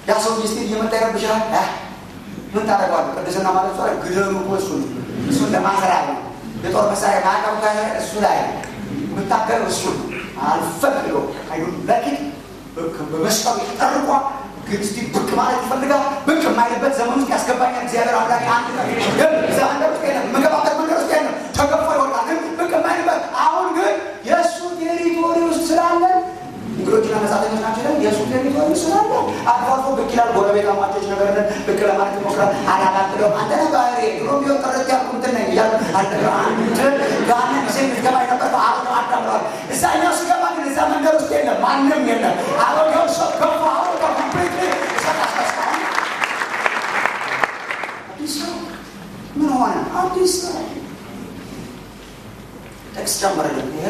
ያ ሰው ሚስት እየመጣ ይረብሻል። ምን ታደርገዋለህ? ቅድስና ማለት እሱ ላይ ግደሉ እኮ እሱ ነው። እሱን ለማሰሪያ ነው። የጦር መሳሪያ ማዕቀብ ካለ እሱ ላይ የምታገለው እሱ ነው። አልፈቅዶ አይዱ ለኪት በመስቀሉ ጠርቋ ግን እስቲ ብቅ ማለት ይፈልጋል። ብቅ የማይልበት ዘመን ውስጥ ያስገባኛል እግዚአብሔር አምላክ አንድ ግን እዛ መንገድ ውስጥ የለም፣ የምገባበት መንገድ ውስጥ የለም። ተገፎ ይወጣል። ግን ብቅ የማይልበት አሁን ግን የእሱ ቴሪቶሪ ውስጥ ስላለን እንግዶችና መጻተኞች ናቸው ይላል። የእሱ ቴሪቶሪ ስላለ አልፎ አልፎ ብቅ ይላል። ጎረቤት አማቾች ነገር ነን ብቅ ለማለት ይሞክራል። አላላቅለው አንተ ነህ ባህሪ ድሮ ቢሆን ጥረት ያልኩ እንትን ነኝ እያሉ አልጠ አንድ ጋነ ጊዜ ምትገባ የነበረው አሁን አዳምረዋል። እዛኛው ስገባ ግን እዛ መንገድ ውስጥ የለም፣ ማንም የለም። አሮጌው ሰው ገፋ አሮጌ ኮምፕሊት አዲስ ሰው ምን ሆነ? አዲስ ሰው ጥቅስ ጨምርልን ይሄ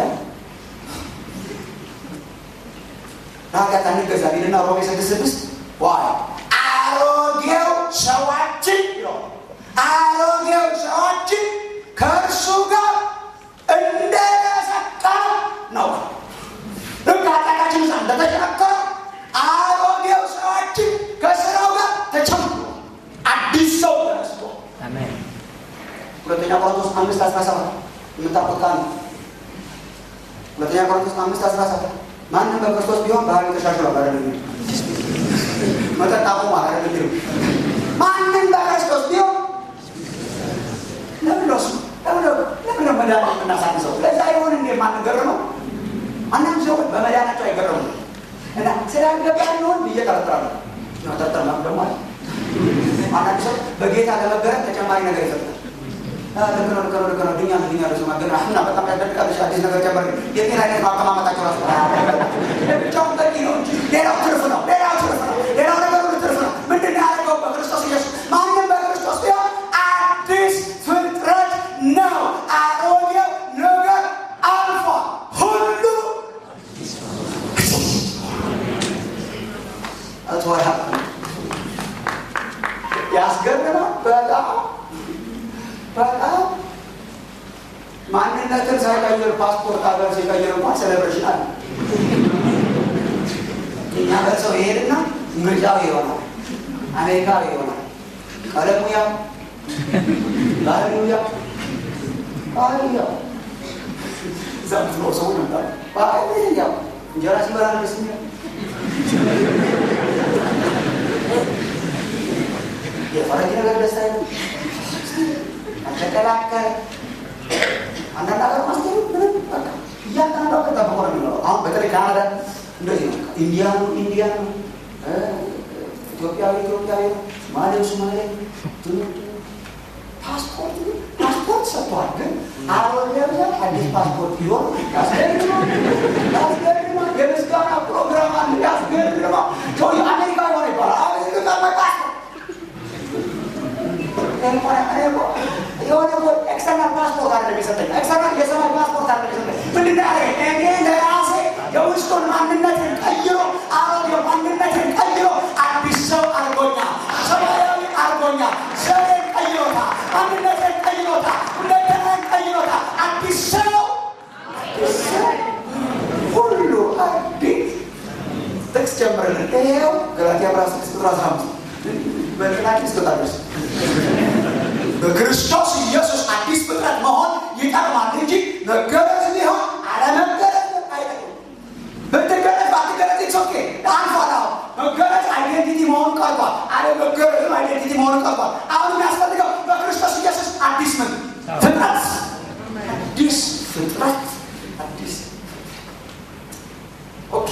ለኃጢአት አንገዛ ቢልና ሮሜ ስድስት ስድስት ዋይ አሮጌው ሰዋችን ይለው አሮጌው ሰዋችን ከእርሱ ጋር እንደተሰቀለ ነው። ልክ ኃጢአታችን ሳ እንደተሸነከረ አሮጌው ሰዋችን ከስራው ጋር ተጨምሮ አዲስ ሰው ተነስቶ ሁለተኛ ቆሮንቶስ አምስት አስራ ሰባት የምታውቁት ቃል ነው። ሁለተኛ ቆሮንቶስ አምስት አስራ ሰባት ማንም በክርስቶስ ቢሆን ባህሪ ተሻሽሏል። አረ መጠጥ አቁሟል። አረ ማንም በክርስቶስ ቢሆን ለምን ነው ለምን ነው መዳን የምናሳንሰው? ለዛ ይሆን እንዴ የማንገረመው? አንዳንድ ሰዎች በመዳናቸው አይገረሙም እና ስላልገባ ሊሆን ብዬ ጠረጥራለሁ። መጠጠር ነው ደግሞ አንዳንድ ሰው በጌታ ለመገረም ተጨማሪ ነገር ይፈጥራል። ልክ ነው፣ ልክ ነው፣ ልክ ነው። ድኛ ነው፣ ድኛ ነው። ማገና እና በጣም ያስደንቃለች። አዲስ ነገር ጨመር። የጤና አይነት ማቀማመጣቸው ራሱ ብቻውን በቂ ነው እንጂ ሌላው ትርፍ ነው፣ ሌላው ትርፍ ነው፣ ሌላው ነገር ሁሉ ትርፍ ነው። ምንድን ነው ያደረገው? በክርስቶስ ኢየሱስ ማንም በክርስቶስ ቢሆን አዲስ ፍጥረት ነው። አሮጌው ነገር አልፏል፣ ሁሉ አትወራ ያስገርማል በጣም በጣም ማንነትን ሳይቀይር ፓስፖርት ሀገር ሲቀይር እንኳን ሴሌብሬሽን አለ። እኛ ሀገር ሰው ይሄድና ምርጫው ይሆናል፣ አሜሪካዊ ይሆናል፣ ቀለሙ ያው፣ ባህሪው ያው፣ ባህሪው ያው እዛ ምትኖር ሰው ይመጣል። ባህሪ ያው እንጀራ ሲበላ ደስ የሚለው የፈረንጅ ነገር ደስ አይልም። ተቀላቀለ አንዳንድ ሀገር ማስቴሩ ምንም በቃ እያንዳንዱ ሀገር ጠብቆ ነው የሚኖረው። አሁን በተለይ ካናዳ እንደዚህ ነው። ኢንዲያኑ ኢንዲያኑ፣ ኢትዮጵያዊ ኢትዮጵያዊ፣ ሶማሌው ሶማሌ፣ ፓስፖርት ፓስፖርት ሰጥቷል። ግን አሮጌው አዲስ ፓስፖርት ቢሆን ያስገርማል፣ ያስገርማል። የምስጋና ፕሮግራም አለ፣ ያስገርማል። ሰው አሜሪካ ሆነ ይባላል። አሜሪካ መጣ የሆነ ኤክስተርናል ፓስፖርት አለ የሚሰጠኝ ኤክስተርናል የሰማይ ፓስፖርት አለ የሚሰጠኝ ምንድን ነው ያደረገኝ? እኔ ለራሴ የውስጡን ማንነትን ቀይሮ አሮጌው ማንነትን ቀይሮ አዲስ ሰው አድርጎኛል። ሰማያዊ አድርጎኛል። ዘሬን ቀይሮታል። ማንነትን ቀይሮታል። ሁለንተናን ቀይሮታል። አዲስ ሰው አዲስ ሰው ሁሉ አዲስ ጥቅስ ጀምርልን። ይሄው ገላትያ ምዕራፍ ስድስት ቁጥር አስራ አምስት በጥናቄ ስተታደርስ በክርስቶስ ኢየሱስ አዲስ ፍጥረት መሆን ይቀርማል እንጂ መገረዝ ቢሆን አለመገረዝ አይጠቅም። ብትገረዝ ባትገረዝ ኢትስ ኦኬ አልፏል። አሁን መገረዝ አይዴንቲቲ መሆኑ ቀርቷል። አለመገረዝም አይዴንቲቲ መሆኑ ቀርቷል። አሁን የሚያስፈልገው በክርስቶስ ኢየሱስ አዲስ ምን ፍጥረት አዲስ ፍጥረት አዲስ ኦኬ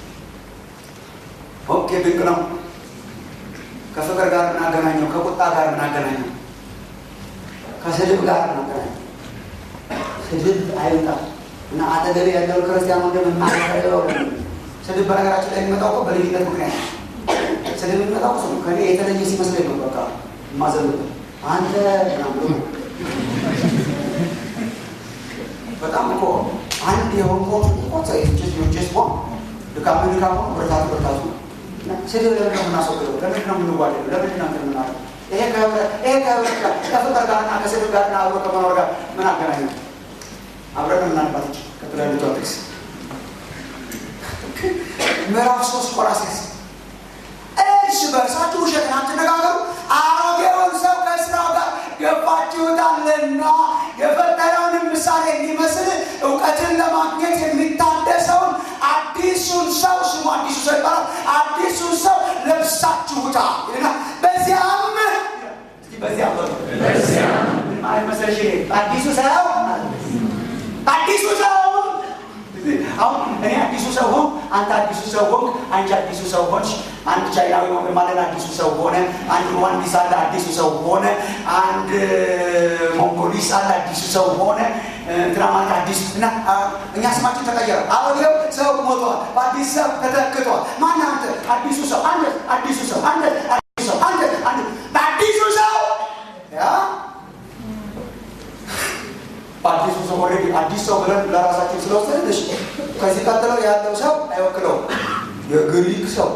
ኦኬ ድንቅ ነው። ከፍቅር ጋር እናገናኘው፣ ከቁጣ ጋር እናገናኘው ከስድብ ጋር እናገናኘው። ስድብ አይወጣም እና አጠገቤ ያለው ክርስቲያን ወንድም የማያደርገው ስድብ በነገራችን ላይ የሚመጣው እኮ በልዩነት ምክንያት ስድብ የሚመጣው እሱ ነው። ከኔ የተለየ ሲመስለኝ ነው። በቃ የማዘንበት አንተ ምናምን በጣም እኮ አንድ የሆንኮ እኮ ጭስ ሆ ድካሙ ድካሙ ብርታቱ ብርታቱ ስድብ ለምንድን ነው የምናስወግደው? ለምንድን ነው የምንዋደደው? ለምንድን ነው የምናደርገው? ይሄ ከህብረት ይሄ ከህብረት ጋር ከፍቅር ጋርና ከስድብ ጋርና አብሮ ከመኖር ጋር ምን አገናኘው? አብረን ምናልባት ቀጥሎ ያሉት ጥቅስ ምዕራፍ ሶስት ቆላስይስ እርስ እርስ በርሳችሁ ውሸትን አትነጋገሩ፣ አሮጌውን ሰው ከስራው ጋር ገፋችሁታልና የፈጠረውንም ምሳሌ እንዲመስል እውቀትን ለማግኘት የሚታደሰውን አዲሱን ሰው ስሙ አዲሱ ሰው ይባላል። አዲሱን ሰው ለብሳችሁታል ይልና በዚያም እስቲ በዚያም በሉ ምን ማለት መሰለሽ አዲሱ ሰው አዲሱ ሰው አሁን እኔ አዲሱ ሰው ሆን አንተ አዲሱ ሰው ሆንክ አንቺ አዲሱ ሰው ሆንሽ አንድ ቻይናዊ ወንድ ማለት አዲሱ ሰው ሆነ አንድ ሩዋንዲስ አለ አዲሱ ሰው ሆነ አንድ ሞንጎሊስ አለ አዲሱ ሰው ሆነ እንትና ማለት አዲሱ እና እኛ ስማችን ተቀየረ አሮጌው ሰው ሞቷል በአዲስ ሰው ተተክቷል ማን አንተ አዲሱ ሰው አንተ አዲሱ ሰው አንተ አዲሱ ሰው አንተ አንተ በአዲሱ ሰው ያ በአዲሱ ሰው ኦልሬዲ አዲስ ሰው ብለን ለራሳችን ስለወሰድን እሺ፣ ከዚህ ቀጥለው ያለው ሰው አይወክለውም። የግሪክ ሰው፣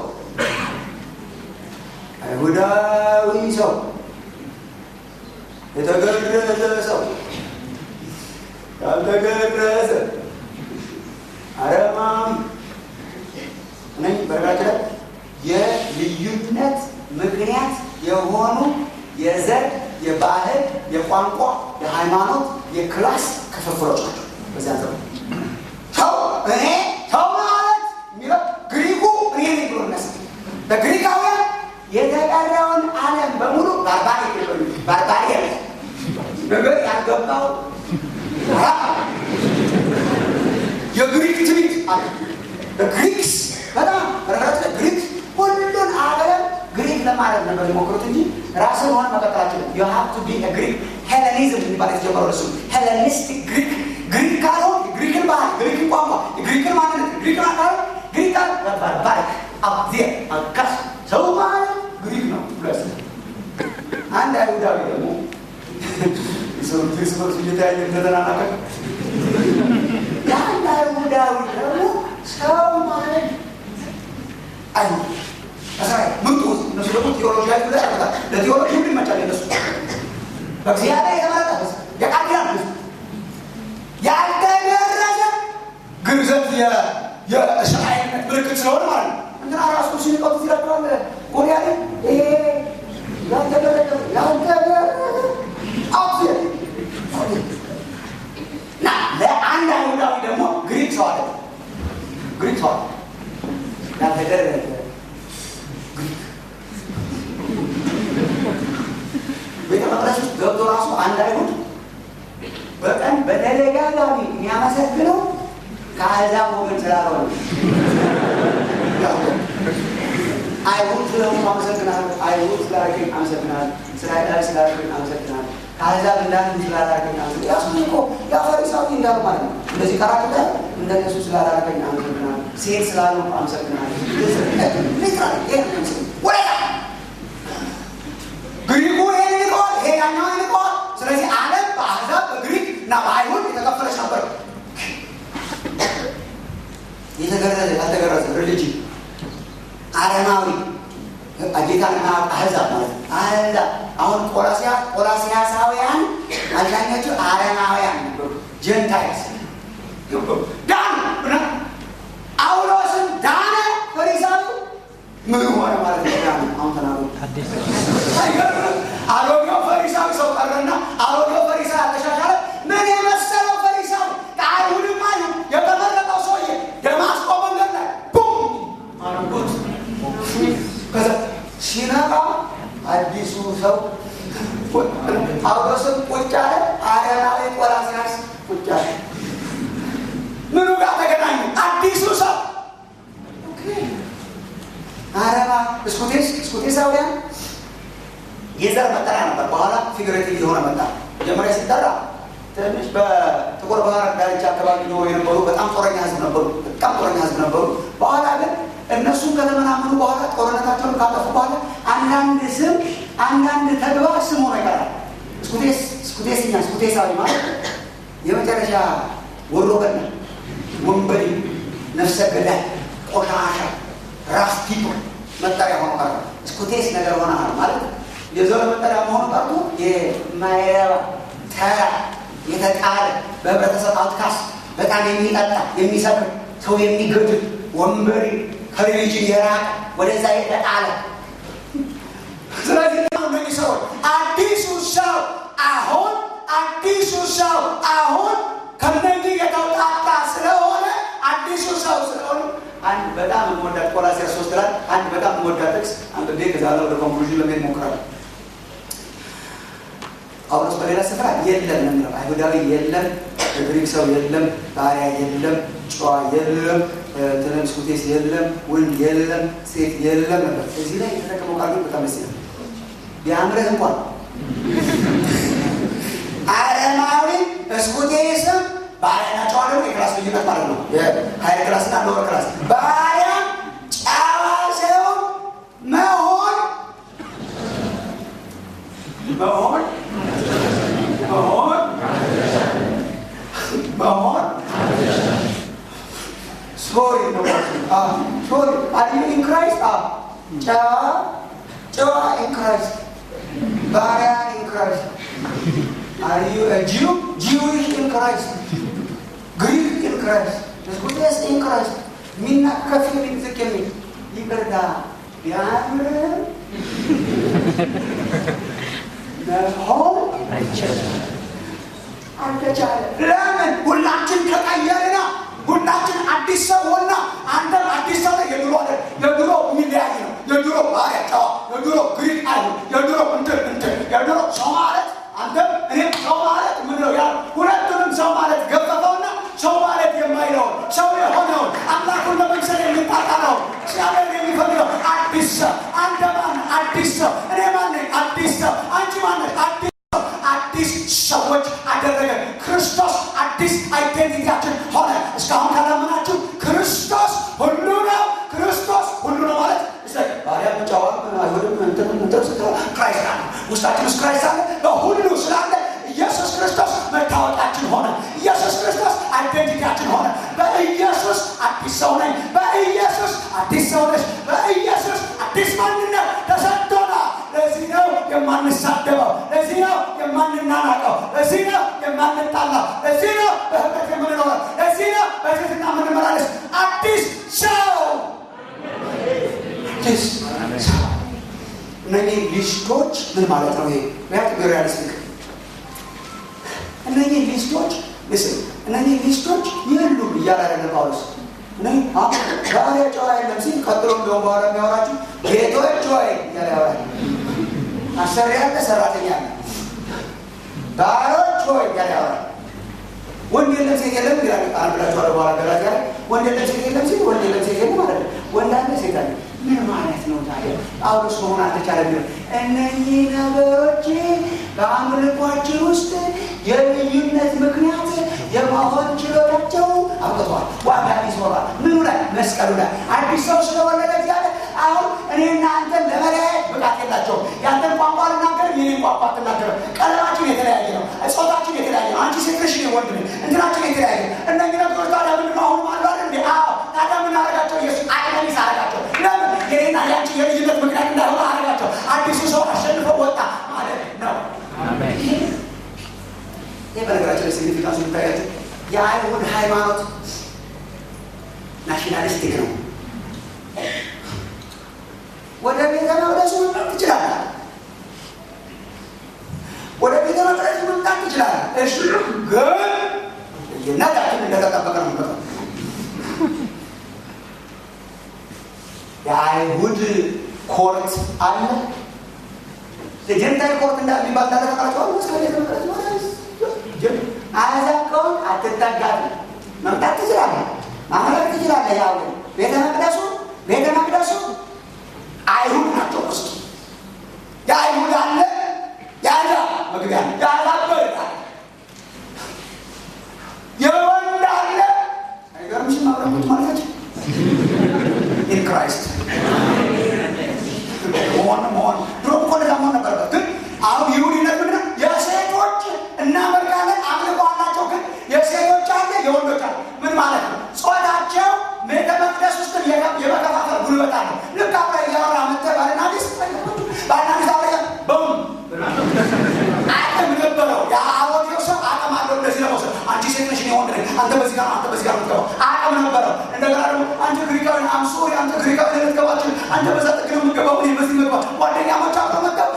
አይሁዳዊ ሰው፣ የተገረዘ ሰው፣ ያልተገረዘ አረማዊ ነኝ። በነገራችን ላይ የልዩነት ምክንያት የሆኑ የዘር፣ የባህል፣ የቋንቋ፣ የሃይማኖት፣ የክላስ ክፍፍሎች ናቸው። በዚያ ዘመን ሰው እኔ ሰው ማለት የሚለው ግሪኩ እኔ ነኝ ብሎ ነስ በግሪካውያን የተቀረውን ዓለም በሙሉ ባርባሪ ባርባሪ ነገር ያልገባው የግሪክ ትሪት አለ ግሪክስ በጣም በነገራችን ግሪክ ሁሉን ዓለም ግሪክ ለማድረግ ነበር የሞክሩት እንጂ ራስን ሆን መቀጠላቸው ዩ ሃቭ ቱ ቢ ግሪክ ሄለኒዝም የሚባል የተጀመረው እሱ ሄለኒስቲክ ግሪክ ግሪክ ካልሆን ግሪክን ባህል ግሪክን ቋንቋ ግሪክን ማንነት ግሪክን አካል ግሪክ ባርባሪክ አብዜ አጋስ ሰው ማለት ግሪክ ነው ብለስ አንድ አይሁዳዊ ደግሞ ሰው እርስ በርሱ እየተያየ እንደተናናቀ የአንድ አይሁዳዊ ደግሞ ሰው ማለት አይሁድ እስራኤል ምርጡ እነሱ ደግሞ ቴዎሎጂ ላይ ብለ ያርበታል ለቴዎሎጂ ሁሉ ይመቻል የነሱ በእግዚአብሔር የተመረጠ ህዝብ የቃል ኪዳን ህዝብ ያልተገረዘ ግርዘት የእስራኤልነት ምልክት ስለሆነ ማለት ነው እንትና ራሱ ሲንቀጡት ይላቸዋል ጎልያድ ይሄ ያልተገረዘ ያልተገረዘ አውት እና ለአንድ አይሁዳዊ ደግሞ ግሪክ ሰው አለ ግሪክ ሰው አለ ያልተገረዘ ቤተ መቅደስ ውስጥ ገብቶ ራሱ አንድ አይሁድ በቀን በተደጋጋሚ የሚያመሰግነው ከአሕዛብ ወገን ስላልሆነ አይሁድ ስለሆኑ አመሰግናለሁ፣ አይሁድ ስላደረገኝ አመሰግናለሁ፣ እስራኤላዊ ስላደረገኝ አመሰግናለሁ፣ ከአሕዛብ እንዳንዱ ስላደረገኝ አመሰግናለሁ። ያሱ እኮ ያ ፈሪሳዊ እንዳሉ ማለት ነው። እንደዚህ ቀራቅጠ እንደነሱ ስላደረገኝ አመሰግናለሁ፣ ሴት ስላሉ አመሰግናለሁ። ወደ ግሪኩ ይሄን ይልቀዋል፣ ይሄ ያኛውን ይልቀዋል። ስለዚህ ዓለም በአሕዛብ በግሪክ እና በአይሁድ የተከፈለች ነበር። የተገረዘ ያልተገረዘ ሪሊጅን አረማዊ ጌታና አሕዛብ ማለት ነው። አሕዛብ አሁን ቆላሲያ ቆላሲያሳውያን አብዛኞቹ አረማውያን ነበሩ። ጀንታይልስ ዳኑ። ጳውሎስን ዳነ ፈሪሳዊ ምን ሆነ ማለት ነው? ዳነ አሁን ተናገሩ። አሮጌው ፈሪሳዊ ሰው ቀረና አሮጌው ፈሪሳዊ አልተሻሻለ። ምን የመሰለው ፈሪሳዊ ከአይሁድማ የተመረጠው ሰውዬ ደማስቆ መንገድ ላይ ቡም አድርጎት ከዛ ሲነቃ አዲሱ ሰው ጳውሎስም ቁጭ አለ። አረማዊ ቆላስያስ ቁጭ አለ። ምኑ ጋር ተገናኙ? አዲሱ ሰው አረባ እስኩቴስ እስኩቴሳውያን የዘር መጠሪያ ነበር። በኋላ ፊግሬቲቭ የሆነ መጣ። መጀመሪያ ሲጠራ ትንሽ በጥቁር ባህር ዳርቻ አካባቢ ነው የነበሩ በጣም ጦረኛ ህዝብ ነበሩ። በጣም ጦረኛ ህዝብ ነበሩ። በኋላ ግን እነሱም ከተመናመኑ በኋላ ጦርነታቸውን ካጠፉ በኋላ አንዳንድ ስም አንዳንድ ተግባር ስም ሆኖ ይቀራል። እስኩቴስ እስኩቴስኛ እስኩቴሳዊ ማለት የመጨረሻ ወሮ በላ፣ ወንበዴ፣ ነፍሰ ገዳይ፣ ቆሻሻ፣ ራፍ ፒፕ መጠሪያ ሆኖ ቀረ። እስኩቴስ ነገር ሆነሃል ማለት የዘር መጠሪያ መሆኑ ቀርቶ የማይረባ ተራ የተጣለ በህብረተሰብ አውትካስት በጣም የሚጠጣ የሚሰክር ሰው የሚገድል ወንበዴ ከሪሊጅን የራቀ ወደዛ የተጣለ ስለዚህ ነው እነዚህ ሰዎች አዲሱ ሰው አሁን አዲሱ ሰው አሁን ከነዚህ የተውጣጣ ስለሆነ አዲሱ ሰው ስለሆነ አንድ በጣም የምወዳት ቆላስይስ ሶስት ላይ አንድ በጣም የምወዳት ጥቅስ አንብቤ ከዛ በኋላ ወደ ኮንክሉዥን ለመሄድ እሞክራለሁ። ጳውሎስ በሌላ ስፍራ የለም ነው የሚለው። አይሁዳዊ የለም፣ ግሪክ ሰው የለም፣ ባሪያ የለም፣ ጨዋ የለም፣ ትንምስኩቴስ የለም፣ ወንድ የለም፣ ሴት የለም ነበር። እዚህ ላይ የተጠቀመው ቃል ግን በጣም ደስ ይላል። ቢያምርህ እንኳን አረማዊ እስኩቴስም ባሪያና ጨዋ ደግሞ የክላስ ልዩነት ማለት ነው። የሀይል ክላስና ሎወር ክላስ ባሪያ ጨዋ ሰው መሆን መሆን መሆን መሆን ሶሪ ሶሪ አር ዩ ኢን ክራይስት ጨዋ ጨዋ ኢን ክራይስት ባሪያ ኢን ክራይስት አር ዩ ጂው ጂዊሽ ኢን ክራይስት ግሪክ ኢን ክራይስት ስኩቴስ ኢን ክራይስት ሚና ከፍ የሚል ዝቅ የሚል ይቅርታ ቢያምር መሆን አልተቻለ። ለምን? ሁላችን ተቀየርና ሁላችን አዲስ ሰው ሆና አንተም አዲስ ሰው የድሮ አለ የድሮ የሚለያይ ነው። የድሮ ባሪያ ጨዋ፣ የድሮ ግሪክ አይሁን፣ የድሮ እንትን እንትን፣ የድሮ ሰው ማለት አንተም እኔም ሰው ማለት ምን ነው ያ ሁለቱንም ሰው ማለት ገፈፈውና ሰው ማለት የማይለውን ሰው የሆነውን አምላኩን ለመምሰል የሚጣጣለው እግዚአብሔር የሚፈልገው አዲስ ሰው። አንተ ማን? አዲስ ሰው። እኔ ማን ነኝ? አዲስ ሰው። አንቺ ማን ነች? አዲስ ሰው። አዲስ ሰዎች አደረገ ክርስቶስ። አዲስ አይዴንቲቲያችን ሆነ። እስካሁን ካላመናችሁ ክርስቶስ ሁሉ ነው። ክርስቶስ ሁሉ ነው ማለት ባሪያ ጨዋ አይሁድም እንትን እንትን ስትለው ክራይስት አለ ውስጣችን ውስጥ ክራይስት አለ። በሁሉ ስላለ ኢየሱስ ክርስቶስ መታወቂያችን ሆነ። ኢየሱስ ክርስቶስ አይዴንቲቲያችን ሆነ። በኢየሱስ አዲስ ሰው ነኝ። በኢየሱስ አዲስ ሰው ነች። በኢየሱስ አዲስ ማንነት ተሰጥቶናል። ለዚህ ነው የማንሳደበው። ለዚህ ነው የማንናናቀው። ለዚህ ነው የማንጣላው። ለዚህ ነው በህብረት የምንኖረው። ለዚህ ነው በትህትና የምንመላለስ አዲስ ሰው አዲስ ሰው። እነዚህ ሊስቶች ምን ማለት ነው? ይሄ ያት ሪያሊስቲክ እነዚህ ሊስቶች ምስል እነዚህ ሊስቶች የሉም እያለ ያለ ጳውሎስ ባሪያ ጨዋ የለም ሲል ቀጥሎ እንደውም በኋላ የሚያወራችሁ ጌቶች ወይ እያለ ያወራል። አሰሪ ያለ ሰራተኛ አለ። ባሮች ወይ እያለ ያወራል። ወንድ የለም ሴት የለም ይላል። አንድ ብላችሁ አለ በኋላ ገላትያ ላይ ወንድ የለም ሴት የለም ሲል ወንድ የለም ሴት የለም ማለት ነው። ወንድ አለ ሴት አለ። ምን ማለት ነው ታዲያ? ጳውሎስ መሆን አልተቻለም። እነዚህ ነገሮች በአምልኳችን ውስጥ የልዩነት ምክንያት የመሆን ችሎታቸው አብቅተዋል። ዋጋ ቢስ ሆኗል። ምኑ ላይ? መስቀሉ ላይ አዲስ ሰው ስለወለደ እግዚአብሔር አሁን እኔና አንተን ለመለያየት ብቃት የላቸውም። ያንተን ቋንቋ ልናገር፣ የኔን ቋንቋ አትናገርም። ቀለማችን የተለያየ ነው። ጾታችን የተለያየ ነው። አንቺ ሴት ነሽ፣ እኔ ወንድ ነኝ። እንትናችን የተለያየ ነው። እነዚህ ነገሮች ታዲያ ምንድን ነው አሁን አሉ አይደል እንዴ? አዎ። ታዲያ የምናደርጋቸው ኢየሱስ አቅመኒስ አደረጋቸው። ለምን? የኔና የአንቺ የልዩነት ምክንያት እንዳይሆነ አደረጋቸው። አዲሱ ሰው አሸንፎ ወጣ ማለት ነው። ይህ በነገራችን ላይ ሲግኒፊካንሱ የሚታያቸው የአይሁድ ሃይማኖት ናሽናሊስቲክ ነው። ወደ ቤተ መቅደሱ መምጣት ትችላለህ። ወደ ቤተ መቅደሱ መምጣት ትችላለህ። እሺ፣ ግን ልዩነታችን እንደተጠበቀ ነው። የሚመጣው የአይሁድ ኮርት አለ። የጀንታይ ኮርት እንደሚባል እንዳለቀቃቸዋል ወስ ቤተ መቅደስ ማለት አሕዛብ ከሆን አትጠጋም። መምጣት ትችላለህ፣ ማምለክ ትችላለህ። ያው ቤተ መቅደሱ ቤተ መቅደሱ አይሁድ ናቸው። ውስጡ የአይሁድ አለ፣ የአሕዛብ መግቢያ አለ፣ የአሕዛብ በር አለ፣ የወንድ አለ። አይገርምሽም? አብረኩት ማለታችን ኢን ክራይስት መሆን መሆን ድሮ እኮ እንደዛ መሆን ነበረበት። ግን አሁን ይሁዲነት ምንድን ነው? የሴቶች እናመልካለን አምልኮ አላቸው። ግን የሴቶች አለ፣ የወንዶች አለ። ምን ማለት ነው? ጾታቸው ቤተ መቅደስ ውስጥ የመከፋፈል ጉልበት አለ። ልክ አብረ እያወራ መጥተህ ባልና ሚስት ባልና ሚስት አብረ በም አቅም ነበረው። የአሮጌው ሰው አቅም አለው እንደዚህ ለመውሰድ አንቺ ሴት ነሽ፣ እኔ ወንድ ነኝ፣ አንተ በዚህ ጋር አንተ በዚህ ጋር የምትገባው አቅም ነበረው። እንደገና ደግሞ አንተ ግሪካዊ አምሶሪ አንተ ግሪካዊ ልትገባችን አንተ በዛ ጥግ ነው የምትገባው፣ እኔ በዚህ መግባ ጓደኛሞች አብረው መገባ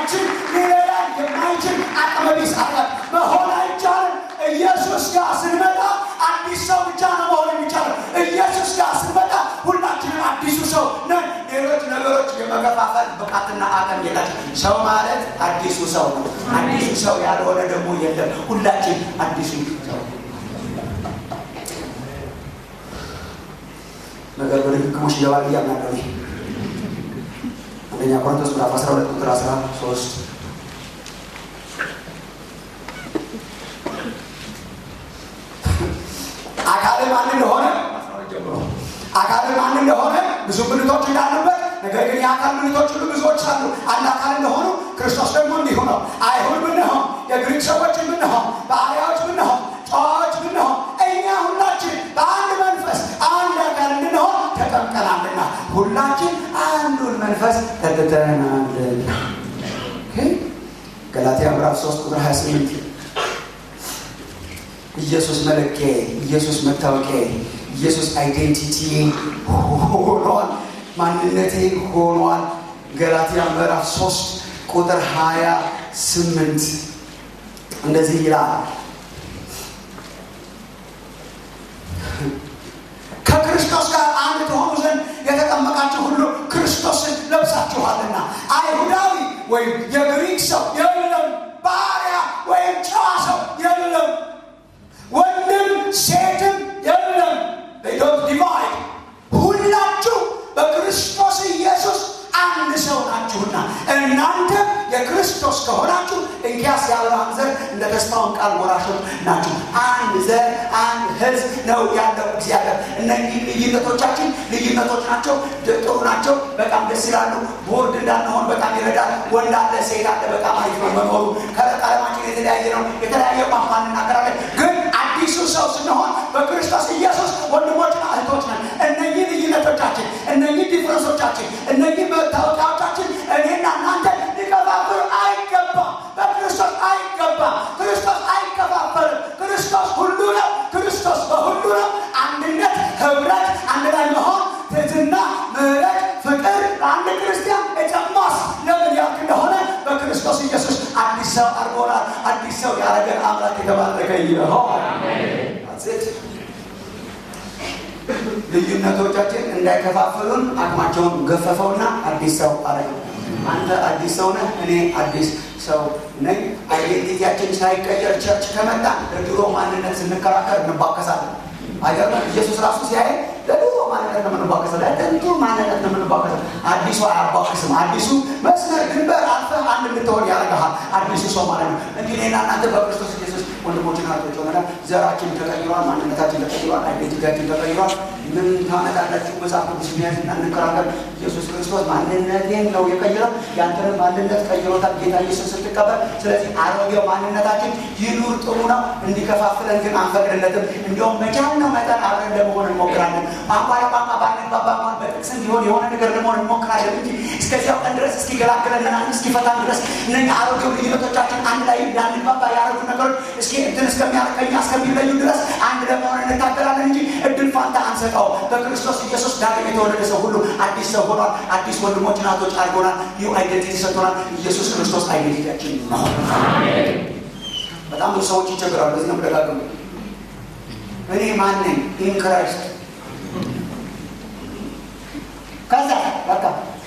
የማይችል ሊረዳን የማይችል አቅመቢስ አለ መሆን አይቻልም። ኢየሱስ ጋር ስንመጣ አዲስ ሰው ብቻ ነው መሆን የሚቻለው። ኢየሱስ ጋር ስንመጣ ሁላችንም አዲሱ ሰው ነን። ሌሎች ነገሮች የመከፋፈል ብቃትና አቅም የላቸው። ሰው ማለት አዲሱ ሰው ነው። አዲሱ ሰው ያልሆነ ደግሞ የለም። ሁላችን አዲሱ ሰው ነገር በድግግሞሽ ይገባል ብዬ አምናለሁ። አንደኛ ቆሮንቶስ ምዕራፍ 12 ቁጥር 13 አካል ማን እንደሆነ አካል ማን እንደሆነ ብዙ ብልቶች እንዳሉበት ነገር ግን የአካል ብልቶች ሁሉ ብዙዎች አሉ። አንድ አካል እንደሆኑ ክርስቶስ ደግሞ እንዲሁ ነው። አይሁድ ብንሆን፣ የግሪክ ሰዎች ብንሆን፣ ባሪያዎች ብንሆን፣ ጨዋዎች ብንሆን እኛ ሁላችን በአንድ መንፈስ አንድ አካል እንድንሆን ተጠምቀናልና ሁላችን አንዱን መንፈስ ጠጥተናልና። ገላትያ ምዕራፍ 3 ቁጥር 28 ኢየሱስ መለኪያ፣ ኢየሱስ መታወቂያ፣ ኢየሱስ አይዴንቲቲ ሆኗል፣ ማንነቴ ሆኗል። ገላትያ ምዕራፍ 3 ቁጥር 28 እንደዚህ ይላል ከክርስቶስ ጋር አንድ ትሆኑ ዘንድ የተጠመቃችሁ ሁሉ ክርስቶስን ለብሳችኋልና። አይሁዳዊ ወይም የግሪክ ሰው የለም፣ ባሪያ ወይም ጨዋ ሰው የለም፣ ወንድም ሴትም የለም። ዶንት ዲቫይድ ሁላችሁ በክርስቶስ ኢየሱስ አንድ ሰው ናችሁና እናንተ የክርስቶስ ከሆናችሁ እንኪያስ የአብርሃም ዘር እንደ ተስፋውን ቃል ወራሾች ናችሁ። አንድ ዘር፣ አንድ ሕዝብ ነው ያለው እግዚአብሔር። እነዚህ ልዩነቶቻችን ልዩነቶች ናቸው፣ ጥሩ ናቸው፣ በጣም ደስ ይላሉ። ቦርድ እንዳንሆን በጣም ይረዳል። ወንድ አለ፣ ሴት አለ፣ በጣም አሪፍ ነው መኖሩ። ቀለማችን የተለያየ ነው፣ የተለያየ ቋንቋ እንናገራለን። ግን አዲሱ ሰው ስንሆን በክርስቶስ ኢየሱስ ወንድሞችና እህቶች ነን። እነዚህ ልዩነቶቻችን፣ እነዚህ ዲፍረንሶቻችን፣ እነዚህ መታወቂያዎቻችን እኔና እናንተ ሊከፋፍሉ አይገባም። በክርስቶስ አይገባም። ክርስቶስ አይከፋፈልም። ክርስቶስ ሁሉ ነው። ክርስቶስ በሁሉ ነው። አንድነት፣ ህብረት፣ አንድ ላይ መሆን፣ ትህትና፣ ምሕረት፣ ፍቅር ለአንድ ክርስቲያን የጨማስ ለምን ያልክ እንደሆነ በክርስቶስ ኢየሱስ አዲስ ሰው አድርጎናል። አዲስ ሰው ያደረገን አምላክ የተባረከ ይሆን። ልዩነቶቻችን እንዳይከፋፍሉን አቅማቸውን ገፈፈውና አዲስ ሰው አረገ። አንተ አዲስ ሰው ነህ፣ እኔ አዲስ ሰው ነኝ። አይዴንቲቲያችን ሳይቀየር ቸርች ከመጣ ለድሮ ማንነት ስንከራከር እንባከሳለን። አይገርምም? ኢየሱስ ራሱ ሲያይ ለድሮ ማንነት ነው የምንባከሰው፣ ለጥንቱ ማንነት ነው የምንባከሰው። አዲሱ አያባክስም። አዲሱ መስመር ድንበር አልፈህ አንድ እንድትሆን ያደርግሃል። አዲሱ ሰው ማለት ነው እንጂ እኔና እናንተ በክርስቶስ ኢየሱስ ወንድሞችን ናቶች ሆነናል። ዘራችን ተቀይሯል፣ ማንነታችን ተቀይሯል፣ አይዴንቲቲያችን ተቀይሯል። ምን ታመጣላችሁ? መጽሐፍ ቅዱስ የሚያዝና እንከራከር። ኢየሱስ ክርስቶስ ማንነቴን ነው የቀይረው፣ ያንተንም ማንነት ቀይሮታል ጌታ ኢየሱስ ስትቀበል። ስለዚህ አሮጌው ማንነታችን ይኑር፣ ጥሩ ነው። እንዲከፋፍለን ግን አንፈቅድለትም። እንዲሁም መቻልነው መጠን አብረን ለመሆን እንሞክራለን። ቋንቋ ለቋንቋ ባንግባባ እንኳን በጥቅስ እንዲሆን የሆነ ነገር ለመሆን እንሞክራለን እንጂ እስከዚያው ቀን ድረስ እስኪገላግለንና እስኪፈታን ድረስ እነኛ አሮጌው ልዩነቶቻችን አንድ ላይ እንዳንግባባ ያደረጉ ነገሮች እስኪ እንትን እስከሚያደርገኛ እስከሚለዩ ድረስ አንድ ለመሆን እንታገላለን እንጂ እድል ፋንታ አንሰጠው። በክርስቶስ ኢየሱስ ዳግም የተወለደ ሰው ሁሉ አዲስ ሰው ሆኗል። አዲስ ወንድሞች ናቶች አድርጎናል። ይህ አይደንቲቲ ሰጥቶናል። ኢየሱስ ክርስቶስ አይደንቲቲያችን ነው። በጣም ብዙ ሰዎች ይቸግራሉ። በዚህ ነው ደጋግሙ እኔ ማን ነኝ? ኢን ክራይስት ከዛ በቃ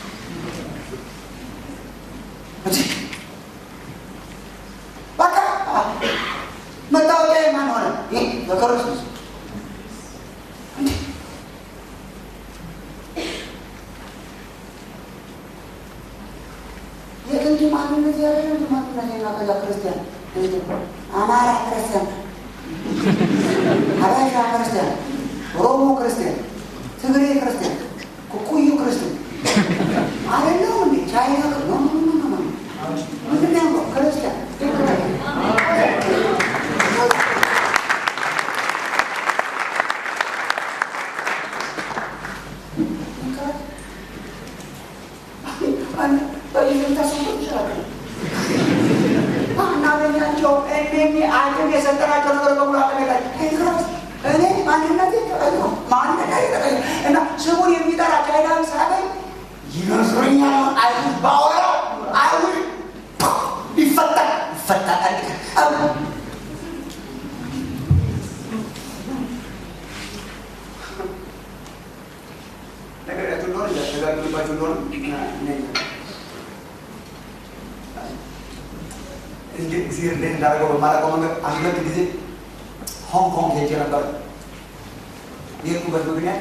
በቃ መታወቂያ ማን ሆነ? ይህ በክርስቶስ የጥንቱ ማንነት ያለ ማንነት ና ከዛ ክርስቲያን አማራ ክርስቲያን፣ ሀበሻ ክርስቲያን፣ ኦሮሞ ክርስቲያን፣ ትግሬ ክርስቲያን፣ ኩኩዩ ክርስቲያን አይደለም እንዴ? ቻይና ነው ምንድን ነው ክርስቲያን እናገኛቸው እኔ አቅም የሰጠናቸው ነገር በሙሉ አቅሜላቸው እኔ ማንነቴ ተቀይሮ ማንነቴ ተቀይሮ እና ስሙን የሚጠራ ቻይናዊ ሳገኝ ይመስለኛል አይሁድ ባወራው አይሁድ ጊዜ እንዴት እንዳደረገው በማላውቀው መንገድ አንድ ሁለት ጊዜ ሆንግ ኮንግ ሄጄ ነበር። የሄድኩበት ምክንያት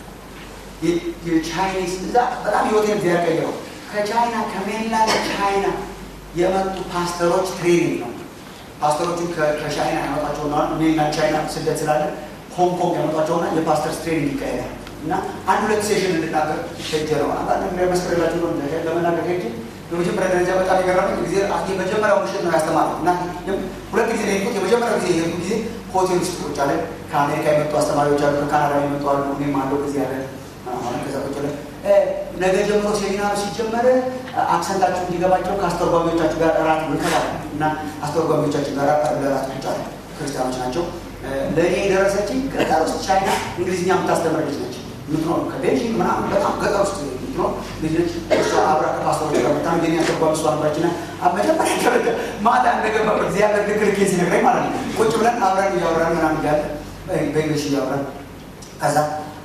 የቻይኒስ እዛ በጣም ህይወቴን ጊዜ ያቀየረው ከቻይና ከሜንላንድ ቻይና የመጡ ፓስተሮች ትሬኒንግ ነው። ፓስተሮቹን ከቻይና ያመጧቸውና ሜንላንድ ቻይና ስደት ስላለ ሆንግ ኮንግ ያመጧቸውና የፓስተርስ ትሬኒንግ ይካሄዳል እና አንድ ሁለት ሴሽን እንድናገር ሄጄ ነው። አንዳንድ ነገር መስከረላቸው ነው ለመናገር ሄጄ በመጀመሪያ ደረጃ በጣም የገረመኝ ጊዜ የመጀመሪያው ምሽት ነው ያስተማረው እና ሁለት ጊዜ ነው የሄድኩት። የመጀመሪያው ጊዜ የሄድኩት ጊዜ ሆቴል ውስጥ ቁጭ አለ። ከአሜሪካ የመጡ አስተማሪዎች አሉ፣ ከካናዳ የመጡ አሉ፣ እኔም አለው ጊዜ አለ ከዛ ቁጭ አለ። ነገ ጀምሮ ሴሚናሩ ሲጀመር አክሰንታችሁ እንዲገባቸው ከአስተርጓሚዎቻችሁ ጋር እራት ብንከባል እና አስተርጓሚዎቻችን ጋር ለራት ቁጭ አለ። ክርስቲያኖች ናቸው። ለእኔ የደረሰችኝ ገጠር ውስጥ ቻይና እንግሊዝኛ የምታስተምር ልጅ ነች። ምትኖር ከቤጂንግ ምናምን በጣም ገጠር ውስጥ ምትኖር ልጅ ነች። እሷ አብራ ከፓስተሮች ጋር በጣም የኔ አስተርጓሚ እሷ ነበረችና መጀመሪያ ደረጃ ማታ እንደገባ እግዚአብሔር ልክ ልክ ሲነግረኝ ማለት ነው ቁጭ ብለን አብረን እያወራን ምናምን እያለ በእንግሊሽ እያወራን ከዛ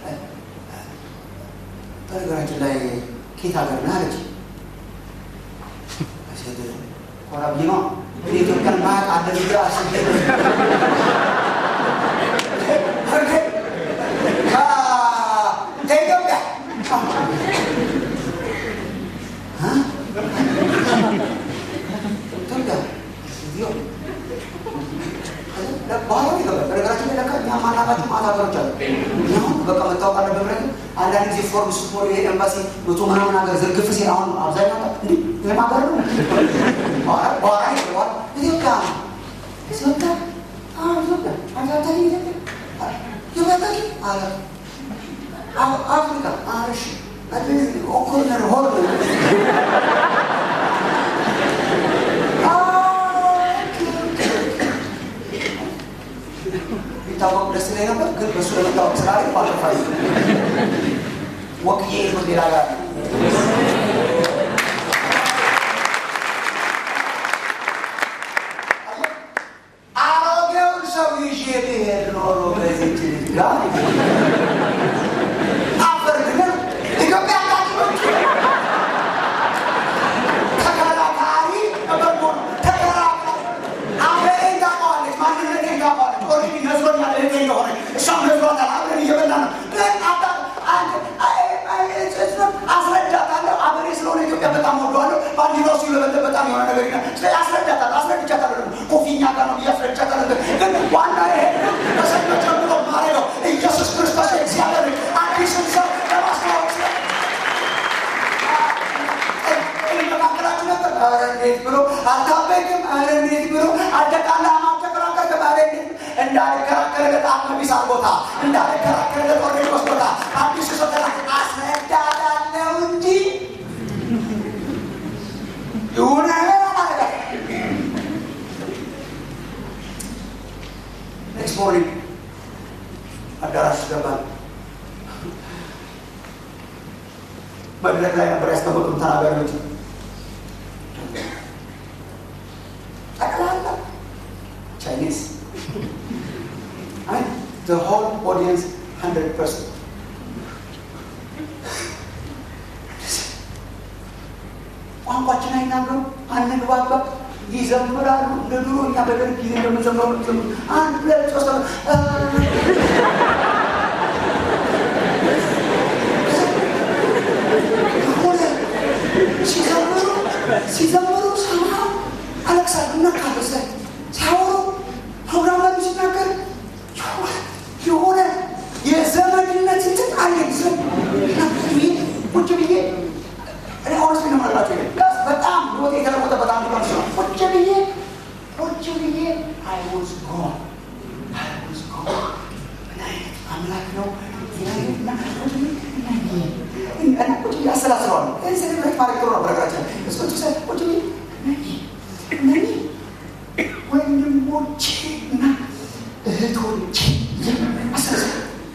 በነገራችን ላይ ኬት ሀገር ነህ አለች። ኮራ ብዬ ነው የኢትዮጵያን ማቅ አለ ብዬ አስቤ ከኢትዮጵያ በኋላ ይገባል። በነገራችን ላይ ለካ እኛ ማናቃቸው ማት ሀገሮች አሉ። አሁን በቃ መታወቅ አለበት ብለን አንዳንድ ጊዜ ፎርም ስትሞሉ ይሄ ኤምባሲ መቶ ምናምን ሀገር ዝርግፍ ሲል አሁን አብዛኛው እንዲ ይህም ሀገር ነው በኋላ ይገባል። ኢትዮጵያ ኢትዮጵያ ኢትዮጵያ አንዳንድ ኢትዮጵያ ይበታል አለ አፍሪካ አርሽ ኮርነር ሆር ቢታወቅ ደስ ላይ ነበር፣ ግን በእሱ ለመታወቅ ስላለ ባለፋ ወክዬ ነው ሌላ ጋር አሮጌውን ሰው ይዤ ብሄድ ኖሮ በዚች ልጅ ጋር አፈር ግን ኢትዮጵያ ታሪኮች ተከራካሪ በጎ ተከራካሪ አገሬን ታውቀዋለች፣ ማንነቴን ታውቀዋለች። ኦልሬዲ ነዝሮኛል እህቴ እንደሆነ እሷም ነዝሯታል። አብረን እየበላን ነው። ግን አስረዳታለሁ። አገሬ ስለሆነ ኢትዮጵያ በጣም ወደዋለሁ። ባንዲራው ሲውለበለብ በጣም የሆነ ነገር ይላል። ስለዚህ አስረዳታለሁ፣ አስረድቻታለሁ። ደግሞ ኮፊኛ ጋር ነው ብዬ አስረድቻታለሁ። ግን ዋና ይሄ ከሰኞ ጀምሮ ማረገው ኢየሱስ ክርስቶስ እግዚአብሔር አዲስን ሰው ለማስተዋወቅ ስለ መካከላችሁ ነበር። ኧረ እንዴት ብሎ አልታበይም፣ ኧረ እንዴት ብሎ አደቃላ ማተከራከር ኧረ እንዴት እንዳልከራከርለት አቅመቢስ አርጎታ እንዳልከራከርለት ኦርዴድ ወስዶታ አዲሱ ሰተና አስረዳዳለው እንጂ ይሁን አላረጋ ኔክስት ሞርኒንግ አዳራሽ ገባል። መድረክ ላይ ነበር ያስቀመጡት ተናጋሪዎች ጠቅላላ ቻይኒዝ አይ the whole audience 100% ቋንቋችን አይናገሩ አንግባባ ይዘምራሉ እንደ ድሮ እኛ በደርግ ጊዜ እንደምንዘምረው ዘምሩ አንድ ሁለት ሶስት ሲዘምሩ ሲዘምሩ ሰማ አለቅሳሉ እና ካበሰ ሲያወሩ ፕሮግራም ላይ ሲናገር የሆነ የዘመድነት እንትን አየግዝም ቁጭ ብዬ እኔ ሆነስ ነው ማላቸው በጣም ህይወት የተለወጠ በጣም ሊሆን ይችላል። ቁጭ ብዬ ቁጭ ብዬ አይ ዋዝ ጎን አይ ዋዝ ጎን ምን አይነት አምላክ ነው ቁጭ ብዬ አሰላስለዋለሁ። ይህ ሴሌብሬት ማድረግ ጥሩ ነው። በነገራችን እስኮች ሰ ቁጭ ብዬ እነኚህ ወንድሞቼ እና እህቶቼ አሰላስለ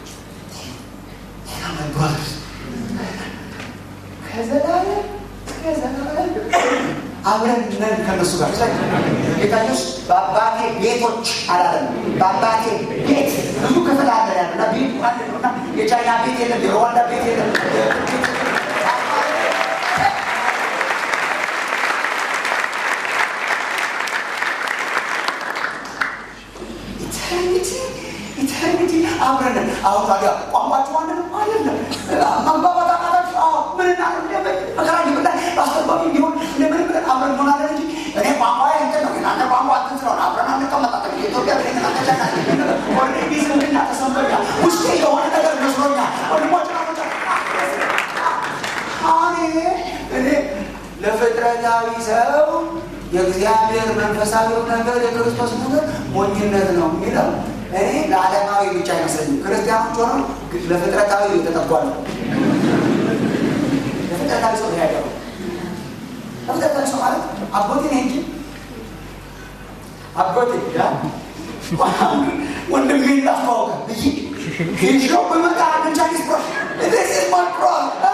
ብራዘርስ ከዘላለም ከዘላለም አብረን ነን ከነሱ ጋር ጌታ ኢየሱስ በአባቴ ቤቶች አላለም። በአባቴ ቤት ብዙ ክፍል አለ ያለ እና ቤቱ አንድ ነው እና የቻይና ቤት የለም፣ የሩዋንዳ ቤት የለም። አሁን ታዲያ ቋንቋችሁ አንድ ነው አይደለም። መግባባት አቃታችሁ። አዎ ምን እናደርግ መከራ ይብላ አስተርጓሚ ቢሆን እንደምን ብለን አብረን እንሆናለን እንጂ እኔ ቋንቋ እንትን ነው እናንተ ቋንቋ እንትን ስለሆነ አብረን አንቀመጣለን። የኢትዮጵያ ብሬን ናተቻና ኦልሬዲ ዝምድና ተሰምቶኛል። ውስጤ የሆነ ነገር መስሎኛል። ወንድሞች ናቶች እኔ እኔ ለፍጥረታዊ ሰው የእግዚአብሔር መንፈሳዊው ነገር የክርስቶስ ነገር ሞኝነት ነው የሚለው እኔ ለዓለማዊ ብቻ አይመስለኝም። ክርስቲያኖች ሆነው ለፍጥረታዊ የተጠጓሉ። ለፍጥረታዊ ሰው ያገሩ ለፍጥረታዊ ሰው ማለት አጎቴ ነህ እንጂ አጎቴ ወንድሜ እንዳስተዋወቀ ይዞ በመጣ ቻይኒዝ ፕሮ this is my pro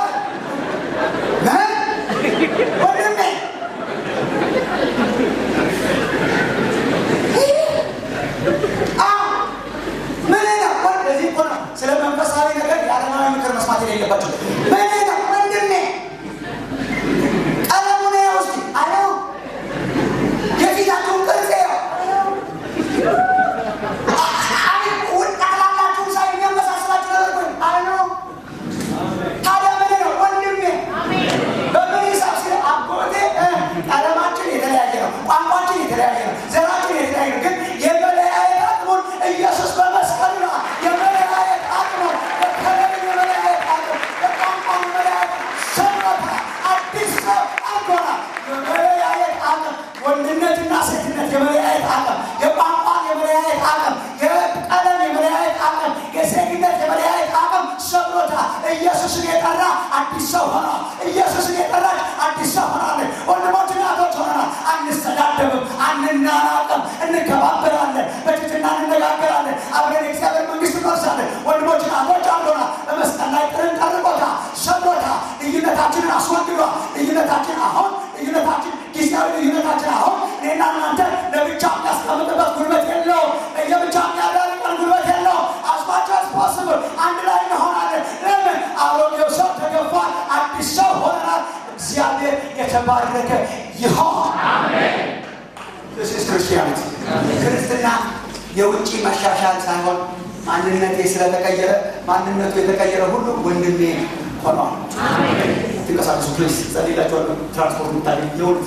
ወንድሜ ምን ነው ወደዚህ እኮ ነው ስለ መንፈሳዊ ነገር የዓለማዊ ምክር መስማት የሌለባቸው ምን ነው ወንድሜ ቀለሙን ያው እስኪ አለው የፊታችሁን ቅርጽ ያው ጣላላችሁ ሳይ የሚያመሳስላችሁ ነገር እኮ አለው ታዲያ ምን ነው ወንድሜ በምን ሂሳብ ስለ አጎቴ ቀለማችን የተለያየ ነው፣ ቋንቋችን የተለያየ ነው፣ ዘራችን የተለያየ ነው። ግን የመለያየት አቅሙን ኢየሱስ በመስቀሉ ነው የመለያየት አቅሙን የከለርን የመለያየት አቅም የቋንቋን የመለያየት ሰብረታ አዲስ ሰው አልጎና የመለያየት አቅም ወንድነትና ሴትነት የመለያየት አቅም የቋንቋን የመለያየት አቅም የቀለም የመለያየት አቅም የሴትነት የመለያየት አቅም ሰብሮታ ኢየሱስን የጠራ አዲስ ሰው ሆነ። ኢየሱስን የጠራች አዲስ ሰው ሆናለች። ወንድሞችና እህቶች ሆነናል። አንሰዳደብም፣ አንናናቅም፣ እንከባበራለን፣ በትህትና እንነጋገራለን። አብረን የእግዚአብሔር መንግስት እንወርሳለን። ወንድሞችና እህቶች አንዶና በመስቀል ላይ ጥርን ጠርቆታ ሰብሮታ ልዩነታችንን አስወግዷል። ልዩነታችን አሁን ልዩነታችን ጊዜያዊ ልዩነታችን አሁን እኔና እናንተ ለብቻ የሚያስቀምጥበት ጉልበት የለውም። ለየብቻ የሚያዳርቀን ጉልበት የለውም። አስባቸው አስፖስብል አንድ ላይ እንሆናለን። ለምን አሮጌው ሰው ተገፏል፣ አዲስ ሰው ሆነናል። እግዚአብሔር የተባረከ ይሆን። ክርስቲያኖች ክርስትና የውጭ መሻሻል ሳይሆን ማንነቴ ስለተቀየረ ማንነቱ የተቀየረ ሁሉ ወንድሜ ሆኗል። ትንቀሳቀሱ ፕሊስ ጸልላቸዋለሁ። ትራንስፖርት የምታገኝ የሆኑት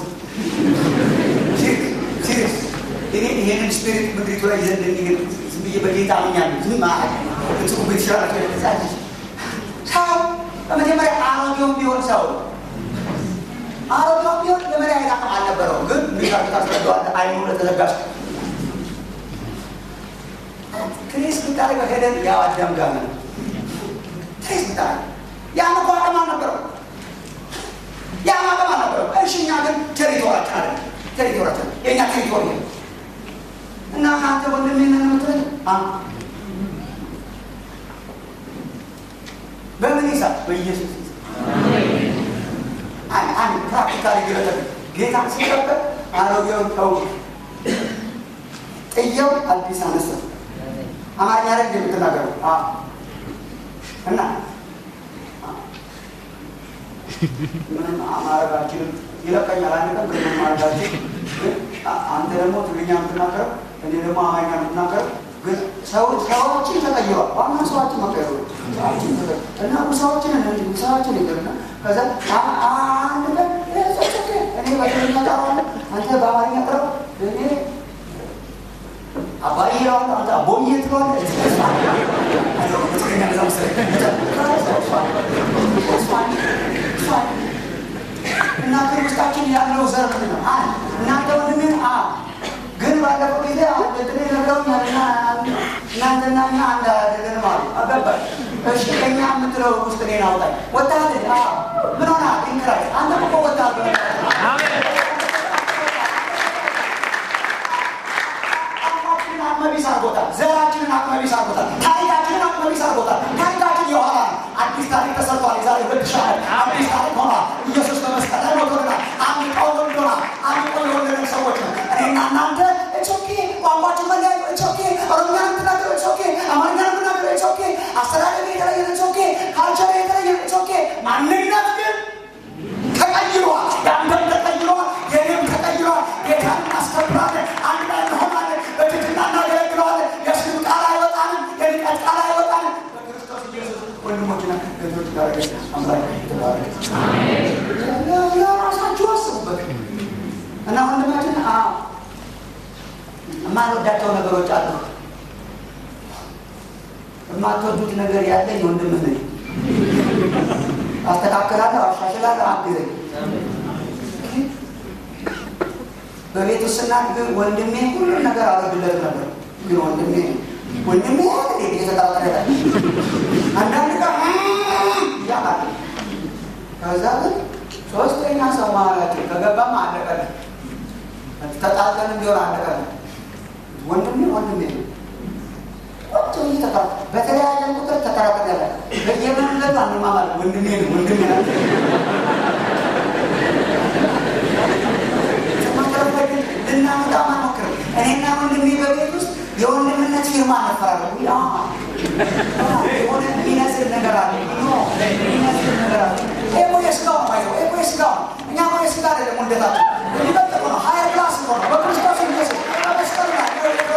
ሲሪየስ እኔ ይሄንን ስፒሪት ምድሪቱ ላይ ይዘን እንደሚሄድ ዝም ብዬ በጌታ አምኛለሁ። ዝም ማለት እጽቁ ቤት ይችላላቸው የተዛጅ ሰው በመጀመሪያ አሮጌውም ቢሆን ሰው አሮጌውም ቢሆን የመለያየት አቅም አልነበረው። ግን ሚሻል ታስረዳዋለ አይኑ ለተዘጋች ትሬስ ብታደርገው ሄደን ያው አዳም ጋር ነው ትሬስ ብታደርገው ያን እኮ አቅም አልነበረው። ያን አቅም አልነበረው። እሺ እኛ ግን ቴሪቶራችን አለ ቴሪቶራችን የእኛ ቴሪቶሪ ነው እና አንተ ወንድሜ ነህ የምትለኝ በምን ሂሳብ? በኢየሱስ አንድ ፕራክቲካሊ ገለጠ ጌታ ሲቀበል አሮጌውን ተው ጥየው አዲስ አነሳ። አማርኛ ላይ እንደምትናገረው እና ምንም ማረጋችንም ይለቀኛል። አንድ ቀን ግን ማረጋችን አንተ ደግሞ ትግርኛ የምትናገረው እኔ ደግሞ አማርኛ የምትናገረው ግን ሰዎችን ተቀይሯል። ዋና ሰዋችን መቀየሩ እና ሰዎችን ሰዎችን ይገርና ከዛ አንድ ቀን እኔ በትግርኛ ጠራዋለሁ፣ አንተ በአማርኛ ጠራው እኔ አባይ ይለዋል፣ አንተ አቦዬ ትለዋለህ። እና ግን ውስጣችን ያለው ዘር ምንድን ነው? አንድ እናንተ ወንድሜን አ ግን ባለፈው ጊዜ እንትን ነግረውኛል እና እናንተና እኛ አንድ አይደለንም አሉ። አገባኝ። እሺ ከኛ የምትለው ውስጥ እኔን አውጣኝ። ወጣት ምን ሆና ኢንክራይ አንተም እኮ ወጣት አቅመቢስ አድርጎታል። ዘራችንን አቅመቢስ አድርጎታል። ታሪካችንን አቅመቢስ አድርጎታል። ታሪካችን የኋላ ነው። አዲስ ታሪክ ተሰርቷል። የዛሬ ሁለት ሺህ ዓመት አዲስ ታሪክ ሆኗል። ኢየሱስ በመስቀል ላይ ሞቶልናል። አንድ ቀው ወልዶናል። አንድ ቀው የወለደን ሰዎች ነው። እኔና እናንተ እቾኬ ቋንቋችን መለያዩ እቾኬ ኦሮምኛ የምትናገሩ እቾኬ አማርኛ የምትናገሩ እቾኬ አስተዳደግ የተለየ እቾኬ ካልቸር የተለየ እቾኬ ማንነት ግን ተቀይሯል። የአንተም ተቀይሯል። የኔም ተቀይሯል። ጌታን እናስከብራለን። አንድ ላይ እንሆናለን። በትህትና እናገለግለዋለን። የስድብ ቃል አይወጣንም። የንቀት ቃል አይወጣንም። የማልወዳቸው ነገሮች አሉ። የማትወዱት ነገር ያለኝ ወንድም ነኝ። አስተካክላለሁ፣ አሻሽላለሁ፣ አግዘኝ። በቤት ውስጥ ስናድግ ወንድሜ ሁሉም ነገር አወድለት ነበር። ግን ወንድሜ ወንድሜ እንዴት እየተጠራጠረ አንዳንድ ቀን ያቃል። ከዛ ግን ሶስተኛ ሰው ማለቴ ከገባማ አለቀልን። ተጣልተን ቢሆን አለቀልን። ወንድሜ ወንድሜ ነው። ቁጭ ብዬ ተከራ በተለያየ ቁጥር ተከራከር ያለ በየመንገዱ አንማማል ወንድሜ ነው ወንድሜ ነው ልናመጣ ማሞክር እኔና ወንድሜ በቤት ውስጥ የወንድምነት ፊርማ ነፈራለሁ። የሆነ የሚመስል ነገር አለ፣ የሚመስል ነገር አለ። ይሄ የስጋው ነው ማየው፣ ይሄ የስጋው ነው። እኛ እኮ የስጋ አይደለም ውልደታችን፣ የሚበልጥ ነው። ሀያ ክላስ ነው በክርስቶስ ኢየሱስ በመስቀል ላይ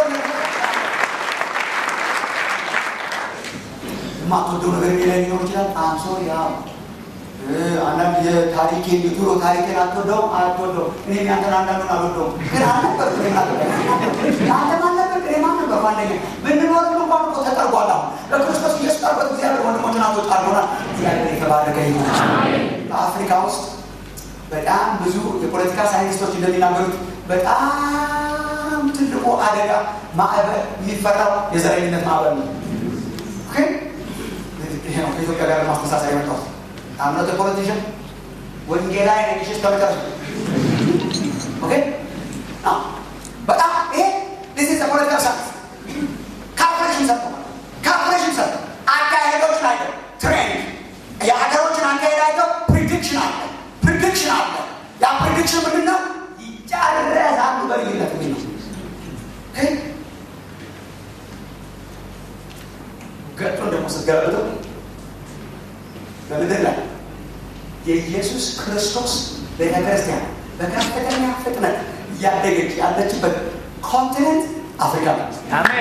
የማትወደው ነገር ላይ ሊኖር ይችላል። አንሶ ያ አንዳንድ የታሪኬ የድሮ ታሪኬን አትወደውም አትወደውም። እኔም ያንተን አንዳንዱን አልወደውም፣ ግን አልነበርኩ አንተም አልነበርክ እኔም አልነበርኩ። አንደኛ ብንኖርም እንኳን እኮ ተጠርጓል። አሁን በክርስቶስ ኢየሱስ ጠርበት እግዚአብሔር ወንድሞችን አቶች አድርጎናል። እግዚአብሔር የተባረከ ይሁን። በአፍሪካ ውስጥ በጣም ብዙ የፖለቲካ ሳይንቲስቶች እንደሚናገሩት በጣም ትልቁ አደጋ ማዕበል የሚፈራው የዘረኝነት ማዕበል ነው። ግን ይሄ ነው ከኢትዮጵያ ጋር ማስተሳሰር የመጣው አምነት ፖለቲሽን ወንጌላዊ ነኝሽ ከመጨረሻ ኦኬ በጣም ይሄ ዲስ ኢዝ ፖለቲካ ሳይንስ ካልኩሌሽን ሰጥቶ ካልኩሌሽን ሰጥቶ አካሄዶችን አይተው ትሬንድ የሀገሮችን አካሄድ አይተው ፕሪዲክሽን አለ ፕሪዲክሽን አለ ያ ፕሪዲክሽን ምንድን ነው ይጫረሳሉ በልዩነት ሚ ነው ገጡን ደግሞ ስትገለብጠው በምድር ላይ የኢየሱስ ክርስቶስ ቤተ ክርስቲያን በከፍተኛ ፍጥነት እያደገች ያለችበት ኮንቲኔንት አፍሪካ ናት።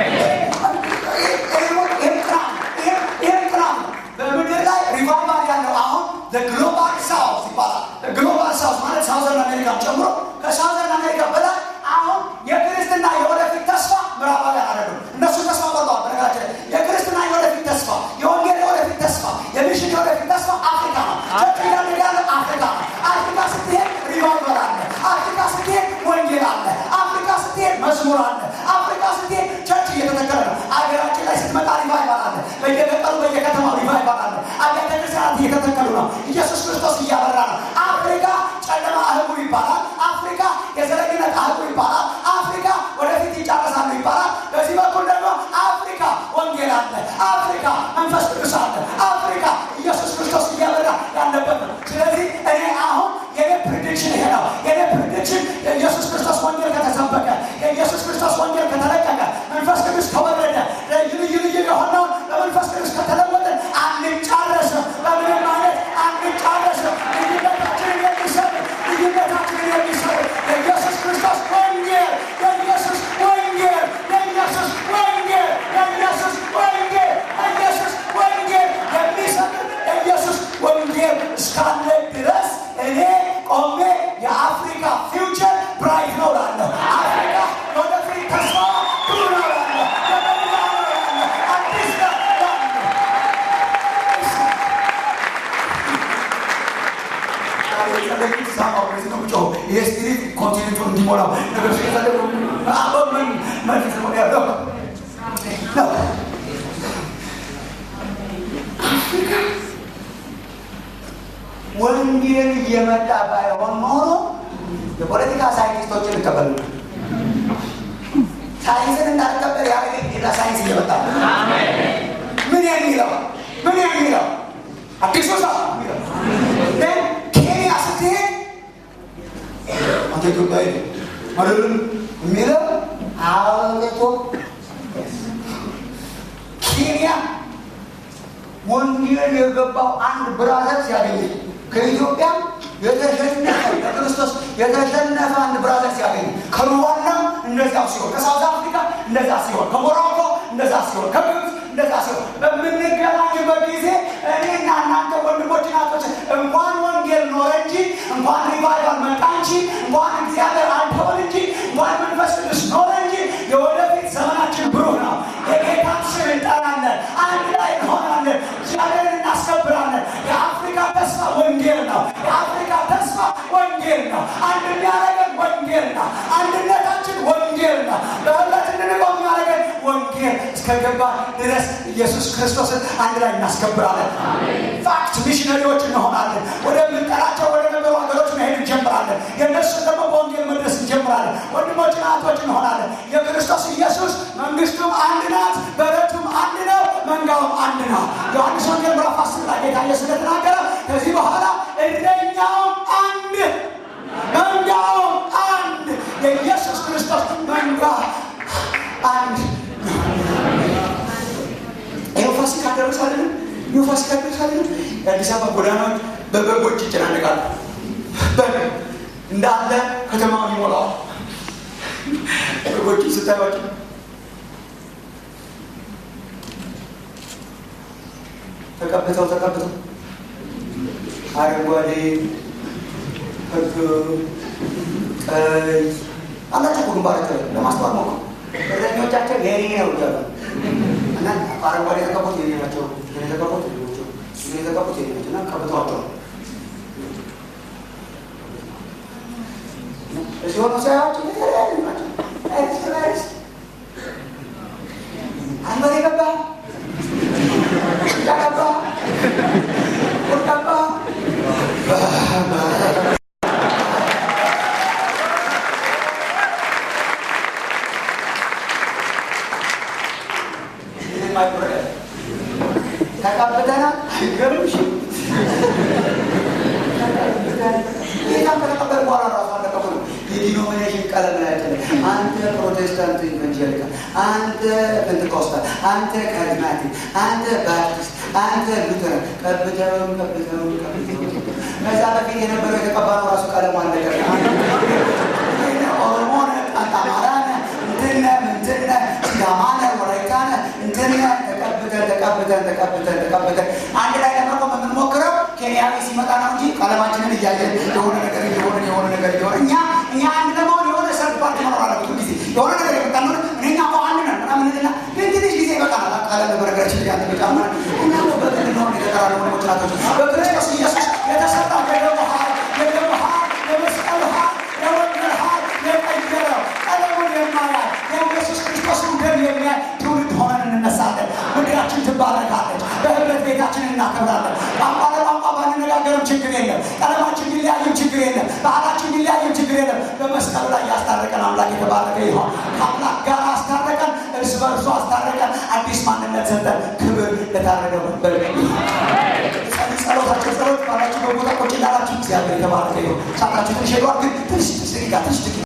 በምድር ላይ ሪቫይቫል ያለው አሁን ግሎባል ሳውዝ ይባላል። ግሎባል ሳውዝ ማለት ሳውዘርን አሜሪካን ጨምሮ ከሳውዘርን አሜሪካ በላይ አሁን የክርስትና የወደፊት ተስፋ ምዕራባውያን አይደሉም። እነሱ ተስፋ ቆርጠዋል። በነገራችን ላይ የክርስትና የወደፊት ተስፋ፣ የወንጌል የወደፊት ተስፋ፣ የሚሽን የወደፊት ተስፋ አፍሪካ ነው። ቸርች እያደገ ያለ አፍሪካ ነው። አፍሪካ ስትሄድ ሪቫይቫል አለ። አፍሪካ ስትሄድ ወንጌል አለ። አፍሪካ ስትሄድ መዝሙር አለ። አፍሪካ ስትሄድ ቸርች እየተተከለ ነው። አገራችን ላይ ስትመጣ ሪቫይቫል አለ። በየገጠሩ በየከተማው ሪቫይቫል አለ። አብያተ ክርስቲያናት እየተተከሉ ነው። ኢየሱስ ክርስቶስ እያበራ ነው። አፍሪካ ጨለማ አህጉር ይባላል። አፍሪካ የዘረኝነት አህጉር ይባላል። አፍሪካ ወደፊት ይጨርሳሉ ይባላል። በዚህ በኩል ደግሞ አፍሪካ ወንጌል አለ። አፍሪካ መንፈስ ቅዱስ አለ። አፍሪካ ኢየሱስ ክርስቶስ እያበራ ያለበት ነው። ስለዚህ እኔ አሁን የኔ ፕሪዲክሽን ይሄ ነው። የኔ ፕሪዲክሽን የኢየሱስ ክርስቶስ ወንጌል ከተሰበከ፣ የኢየሱስ ክርስቶስ ወንጌል ከተለቀቀ፣ መንፈስ ቅዱስ ከወረደ፣ ልዩ ልዩ ልዩ የሆነውን በመንፈስ ቅዱስ ከተለወጠ አንጫረስም። በምንም አይነት አንጫረስም። ልዩነታችንን የሚሰጥ ልዩነታችንን የሚሰጥ የኢየሱስ ክርስቶስ ወንጌል የኢየሱስ ወንጌል የኢየሱስ ወንጌል የኢየሱስ ወንጌል የኢየሱስ ወንጌል የሚሰጥ የኢየሱስ ወንጌል እስካለ ድረስ እኔ ቆሜ የአፍሪካ ፊውቸር ብራይት ነው እላለሁ። አፍሪካ ወደፊት ተስፋ ብሩ ነው እላለሁ። የበላ ነው እላለሁ። አዲስ ነው እላለሁ። ይህ ስፒሪት ኮንቲኔንቱን እንዲሞላው ነገር ስለፈለጉ ምን መልስ ነው ያለው ነው ወንጌል እየመጣ ባይሆን ኖሮ የፖለቲካ ሳይንቲስቶችን እቀበል ነበር። ሳይንስን እንዳልቀበል ያ ሌላ ሳይንስ እየመጣ ነው። ምን የሚለው ምን የሚለው አዲሱ ሰው የሚለው ግን ኬንያ ስትሄድ አንተ ኢትዮጵያዊ አይደለም የሚለው አበቶ ኬንያ ወንጌል የገባው አንድ ብራዘር ሲያገኝ ከኢትዮጵያ የተሸነፈ ለክርስቶስ የተሸነፈ አንድ ብራዘር ሲያገኝ ከሩዋንዳ እንደዛ ሲሆን ከሳውዝ አፍሪካ እንደዛ ሲሆን ከሞሮኮ እንደዛ ሲሆን ከግብፅ እንደዛ ሲሆን በምንገናኝበት ጊዜ እኔና እናንተ ወንድሞች ናቶች እንኳን ወንጌል ኖረ እንጂ እንኳን ሪቫይቫል መጣ እንጂ እንኳን እግዚአብሔር አልተወን እንጂ እንኳን መንፈስ ቅዱስ ኖረ እንጂ የወደ ወንጌል ነው። አንድ የሚያደርገን ወንጌል ነው። አንድነታችን ወንጌል ነው። በህብረት እንድንቆም የሚያደርገን ወንጌል እስከገባ ድረስ ኢየሱስ ክርስቶስን አንድ ላይ እናስከብራለን። ፋክት ሚሽነሪዎች እንሆናለን። ወደምንጠራቸው ወደ ነበሩ ሀገሮች መሄድ እንጀምራለን። የእነሱን ደግሞ በወንጌል መድረስ እንጀምራለን። ወንድሞችና እህቶች እንሆናለን። የክርስቶስ ኢየሱስ መንግስቱም አንድ ናት፣ በረቱም አንድ ነው፣ መንጋውም አንድ ነው። ዮሐንስ ወንጌል ምዕራፍ አስር ላይ ጌታ ኢየሱስ እንደተናገረ ከዚህ በኋላ እረኛውም አንድ መንጋውም አንድ የኢየሱስ ክርስቶስ መንጋ አንድ ይኸው ፋሲካ ደረሳለን። ይኸው ፋሲካ ደረሳለን። የአዲስ አበባ ጎዳናዎች በበጎች ይጨናነቃሉ። በግ እንዳለ ከተማውን ይሞላዋል። በጎች ስታዩቸው ተቀብተው ተቀብተው አረንጓዴ፣ ህግ፣ ቀይ አላቸው ግንባራቸው ላይ ለማስተዋል ሞክሩ። እረኞቻቸው የኔ ነው እያሉ እና አረንጓዴ የተቀቡት የኔ ናቸው፣ የተቀቡት የኔ ናቸው፣ የተቀቡት የኔ ናቸው እና ቀብተዋቸዋል። ሲሆኑ ሳያቸው የተለያዩ ናቸው። እርስ በርስ አንበሬ ገባ ገባ ገባ ተቀብተናል። አይገርምሽ? ጌታን ከተቀበል በኋላ ራሱ አልተቀበሉ የዲኖሚኔሽን ቀለም ላያችን አንተ ፕሮቴስታንት ኢቫንጀሊካል፣ አንተ ፔንቴኮስታል፣ አንተ ካሪዝማቲክ፣ አንተ ባፕቲስት፣ አንተ ሉተራን ቀብተውን ቀብተውን ቀብተውን ከዛ በፊት የነበረው የተቀባለው ራሱ ቀለሙ አለቀ። ኦሮሞ ነህ፣ አማራ ነህ፣ እንትን ነህ፣ እንትን ነህ፣ ሲዳማ ነህ፣ ወላይታ ነህ፣ እንትን ነህ። ተቀብተን ተቀብተን ተቀብተን ተቀብተን አንድ ላይ ለመቆም የምንሞክረው ኬንያዊ ሲመጣ ነው እንጂ ቀለማችንን እያየን የሆነ ነገር እየሆነ የሆነ ነገር እየሆነ እኛ እኛ አንድ ለመሆን የሆነ ሰርግ ፓርቲ መኖር አለበት። ጊዜ የሆነ ነገር የመጣ ነው እኛ እኮ አንድ ነን ምናምን ልና ግን ትንሽ ጊዜ ይበቃል። ቀለም በነገራችን ላይ አንተ በጣም እኛ ነው በግል ነው የተቀራለ ወንድሞች ናቶች በክርስቶስ ኢየሱስ የተሰራ የደሙ ሀል የደሙ ሀል የመስቀል ሀል የወንጌል ሀል የቀየረው ቀለሙን የማያል የኢየሱስ ክርስቶስን ደም የሚያይ ትውልድ ሆነን እንነሳለን። ምድራችን ትባረካለች። በህብረት ቤታችን እናከብራለን። ቋንቋ ለቋንቋ ባንነጋገርም ችግር የለም። ቀለማችን ሊለያይም ችግር የለም። ባህላችን ሊለያይም ችግር የለም። በመስቀሉ ላይ ያስታረቀን አምላክ የተባረከ ይሆን። ከአምላክ ጋር አስታረቀን፣ እርስ በእርሱ አስታረቀን፣ አዲስ ማንነት ሰጠን። ክብር ለታረደው ነበር። ጸሎታቸው ጸሎት ባላችሁ በቦታ ቁጭ እንዳላችሁ እግዚአብሔር የተባረከ ይሁን። ሳታችሁ ትንሽ ሄዷል፣ ግን ትንሽ ትንሽ ደቂቃ ትንሽ